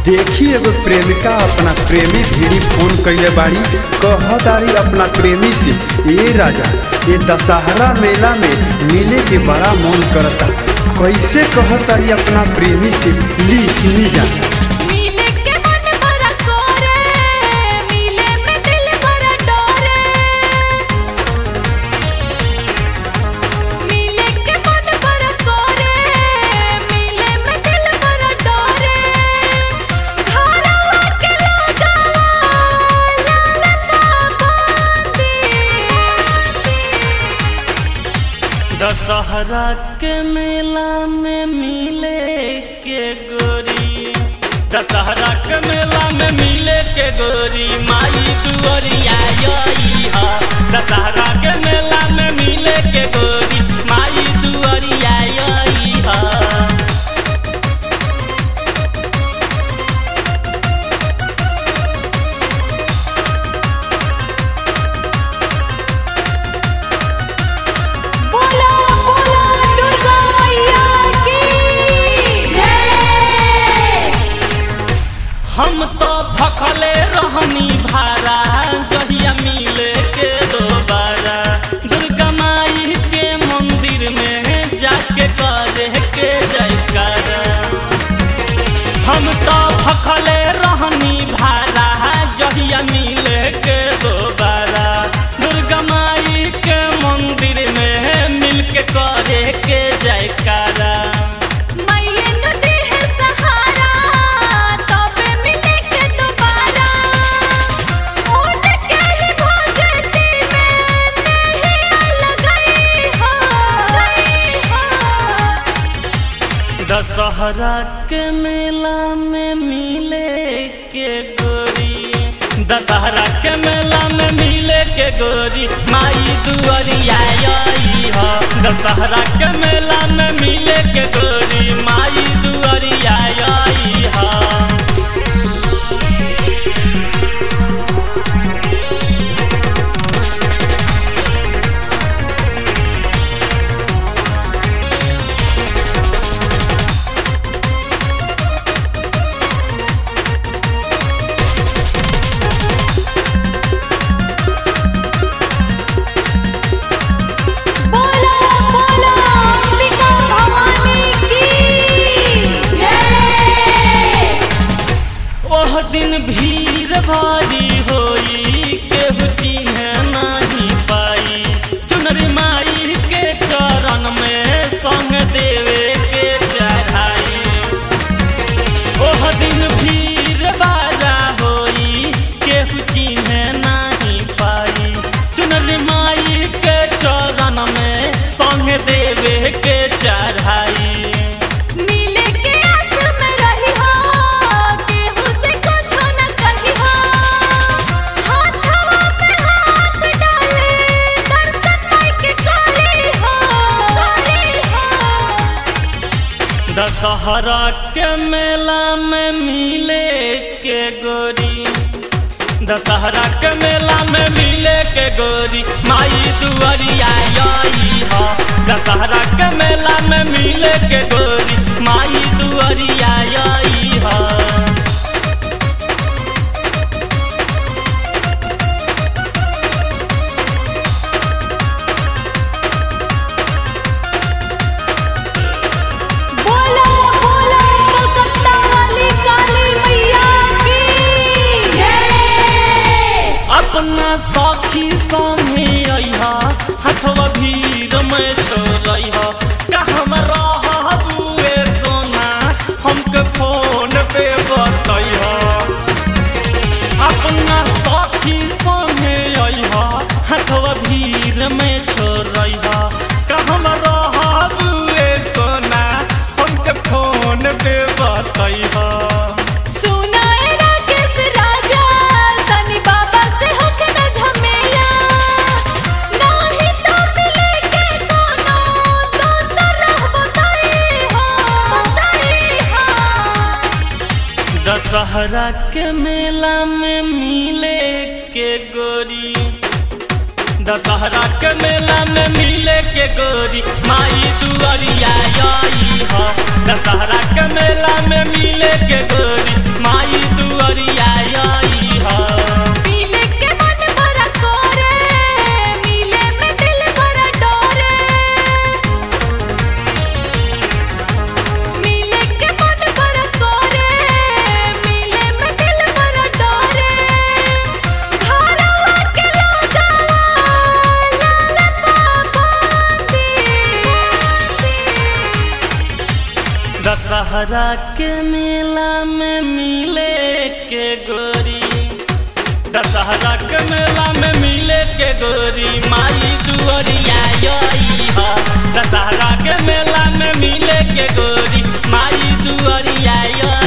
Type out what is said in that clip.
देखी एगो प्रेमिका अपना प्रेमी भीड़ी फोन कइले बाड़ी कहतारी अपना प्रेमी से ए राजा ये दशहरा मेला में मिले के बड़ा मन करता कैसे कहतारी अपना प्रेमी से ली सुनी जा मिले के मन बड़ा कोरे मिले में दिल बड़ा डोरे मिले के मन बड़ा कोरे मिले में दिल बड़ा डोरे घरवा के लगावा लालता बांधी दशहरा के मेला में मिले के गोरी दशहरा के मेला में मिले के गोरी माई दुअरिया आई हा दशहरा के मेला में मिले के गोरी माई दुअरिया आई हा बोला बोला दुर्गा मैया की जय हम तो भखले रहनी भारा जहिया मिले के दोबारा दुर्गा माई के मंदिर में जाके करे के जयकारा हम तो भखले रहनी भारा जहिया मिले के दोबारा दुर्गा माई के मंदिर में मिल के करे के जयकारा मैया नदी है सहारा तबे मिले के दोबारा उठ के ही भगती में नहीं लगई हो गई हो दशहरा के मेला में मिले के गोरी दशहरा के मेला में मिले के गोरी माई दुअरिया आई हो दशहरा के मेला में मिले के गोरी माई दुअरिया आई हो बोला बोला अंबिका भवानी की जय ओह दिन भीड़ भारी होई केहू चिन्ह नाही पाई चुनरी माई के चरण में संग देवे के चढ़ाई ओह दिन भीड़ बारा होई केहू चिन्ह नाही पाई चुनरी माई के चरण में संग देवे के चढ़ाई मिले के आस में रही हो केहू से कुछ न कही हो हाथवा में हाथ डाले दर्शन माई के करी हो करी हो दशहरा के मेला में मिले के गोरी दशहरा के मेला में मिले के गोरी माई दुअरिया आई हो दशहरा के मेला में मिले के गोरी माई दुअरिया आई हो बोला बोला कलकत्ता वाली काली मैया की जय अपना सखी संगे अइहा हथवा भीड़ में छोड़इहा कहम रहबुए सोना हमके फोन पे बतइहा अपना सखी संगे अइहा हथवा भीड़ में छोड़इहा कहम रहबुए सोना हमके फोन पे बतइहा सुनाए राकेश राजा सनी बाबा से होके न झमेला नाही तो मिले के कोनो दोसर रह बताई हो बताई हो दशहरा के मेला में मिले के गोरी दशहरा के मेला में मिले के गोरी माई दुआरिया आई हो दशहरा के मेला में मिले के गोरी माई दशहरा के मेला में मिले के गोरी दशहरा के मेला में मिले के गोरी माई दुअरिया आई हा दशहरा के मेला में मिले के गोरी माई दुअरिया आई